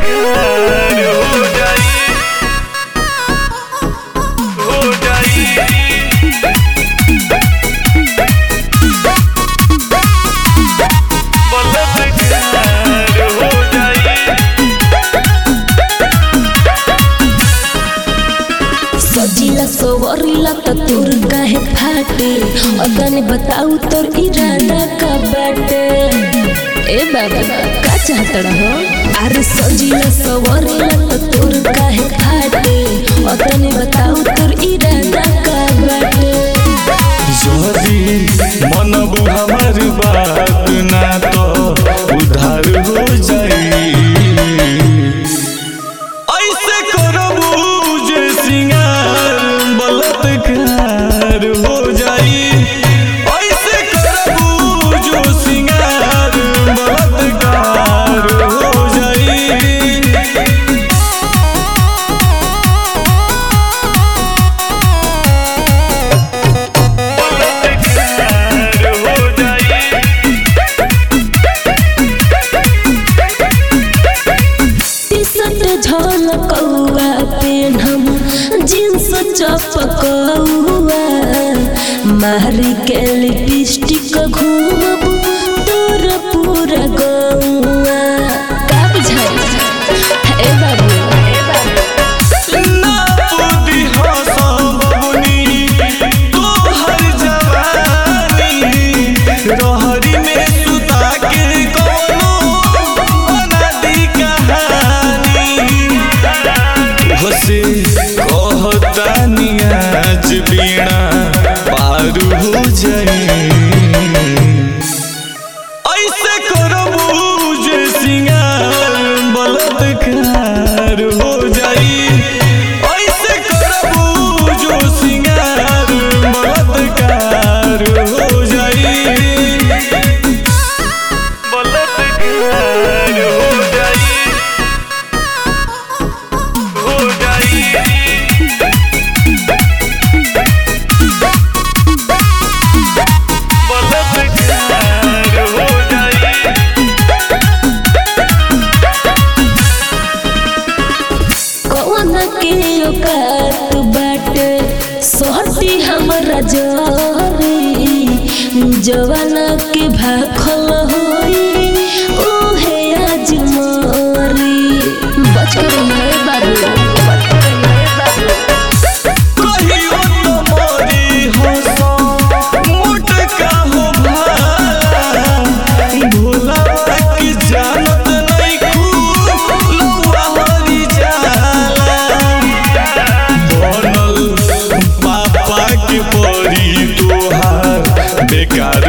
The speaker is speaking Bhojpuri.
बेकार हो जाई हो जाई बलात्कार हो जाई सजिला सवरिला त तोर काहे फाटे अदने बताऊ तोर इरादा का बाटे ए बाबा का चाहतड़ा हो अरे सजिला सवरिला त तोर काहे फाटे अदने बताऊ तोर इरादा का बाटे यदि मनबू हमर बात ना तो उधार हो जाई ऐसे करबू जे सिंगार बलात्कार हो जाई ऐसे करबू जो सिंगार बलात्कार हो जाई बलात्कार हो जाई टी-शर्ट झलकौआ पेनहम जींस चपकौआ मारी के लिपस्टिक घूमब तोर पूरा गौआ का बुझाई ए बाबू ए बाबू ना बुद्धि हंसबनी तोहर जवानी रहरी में सुता के कोनो अनादि कहानी हसे कहतानी आज बीणा पार हो जाई ऐसे करबू जे सिंगार बलात्कार हो जाई ऐसे करबू जो सिंगार बलात्कार हो जाई बलात्कार हो जाई हो जाई बलात्कार हो जाई कौन के औकात बाटे सोहटी हमरा जरी जवाना के भाखल होई ओहे आज मरी बच कर रहिए बाबू बच कर रहिए बाबू कहियो तो मोरी हंसो मोटका हो भाला भोला की जानत नहीं खूब लौआ हरी जाला बनल पापा के परी तोहार बेकार